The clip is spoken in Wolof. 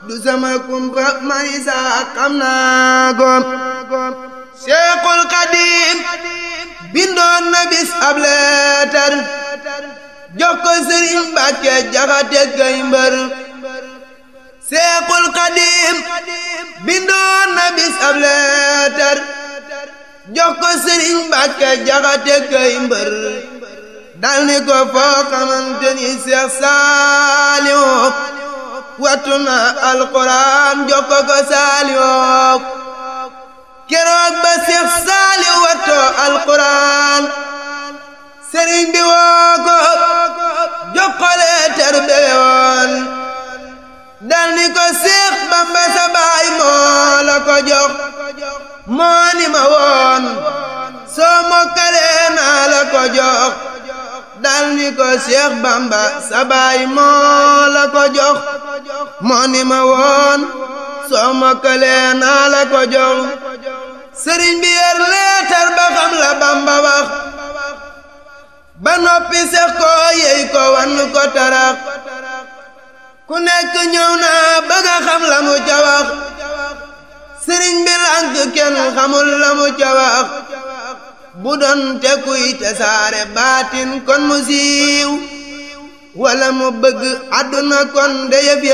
du sama kumpa marisa xam naa ko Seexul Xadiim bindoon na bis ab leetar jox ko Sëriñ Mbàkke Jaxate kay mbër Seexul Xadiim bindoon na bis ab leetar jox ko Sëriñ Mbàkke Jaxate kay mbër dal ni ko foo xamante ni Seex Saaliw wattu na alxuraan jox ko ko Saaliw keroog ba Seex Saaliw wattoo alxuraan sëriñ bi woo ko jox ko leetar bebe woon dal ni ko Seex Bamba sa baay moo la ko jox moo ni ma woon soo mokkalee naa la ko jox dal ni ko Seex Bamba sa baay moo la ko jox moo ni ma woon soo mokkalee naa la ko jox sëriñ bi yer leetar ba xam la Bamba wax ba noppi sex ko yey ko wan ko tarax ku nekk ñëw na bëgg a xam la mu ca wax sëriñ bi lànk kenn xamul la mu ca wax bu doon te kuy te saare baatin kon mu siiw wala mu bëgg àdduna kon de yëf